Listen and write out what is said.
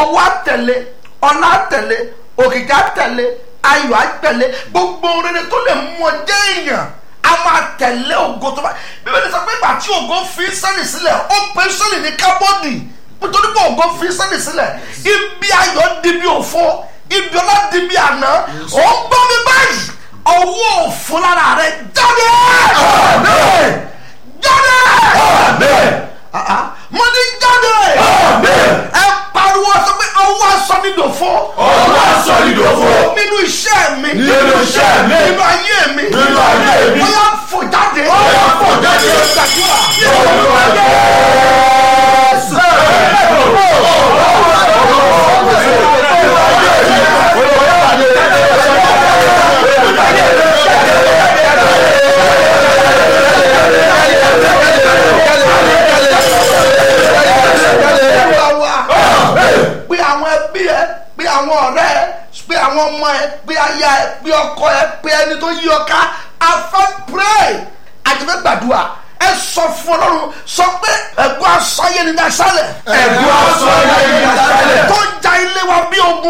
owó àtẹ̀lé ọ̀nà àtẹ̀lé òkìkí àtẹ̀lé ayọ̀ àtẹ̀lé gbogbo rere tó lè mú ọ jẹ́ èèyàn a máa tẹ̀lé ògo tó bá bíbélì sọ pé ìgbà tí ògo fi sẹ́lì sílẹ̀ ó pe sẹ́lì ní kábọ́ọ̀dì nítorí pé ògo fi sẹ́lì sílẹ̀ ibi ayọ̀ di bí òfo ibi ọlá di bí àná ó ń gbọ́ mi báyìí ọwọ́ òfo lára rẹ jáde jáde mo ní jáde ẹ pariwo sọ pé ọwọ́ aṣọ mi dòfo ọwọ́ aṣọ mi dòfo. nínú iṣẹ́ mi Nínú iṣẹ́ mi. nínú ayé mi Nínú ayé mi. ó yá fò jáde Ó yá fò jáde. gbàdúrà Olúwa Jésù. Olúwa wa pé àwọn ẹbí ẹ pé àwọn ọ̀rẹ́ ẹ pé àwọn ọmọ ẹ pé aya ẹ pé ọkọ ẹ pé ẹni tó yí ọ ká afẹ́ pray àjẹmẹ́ gbàdúrà ẹ sọ fún ọlọ́run sọ pé ẹ̀gbọ́n aṣọ ayé ni ní aṣálẹ̀ Ẹ̀gbọ́n aṣọ ayé ni ní aṣálẹ̀. tó ń ja ilé wa bí ogun.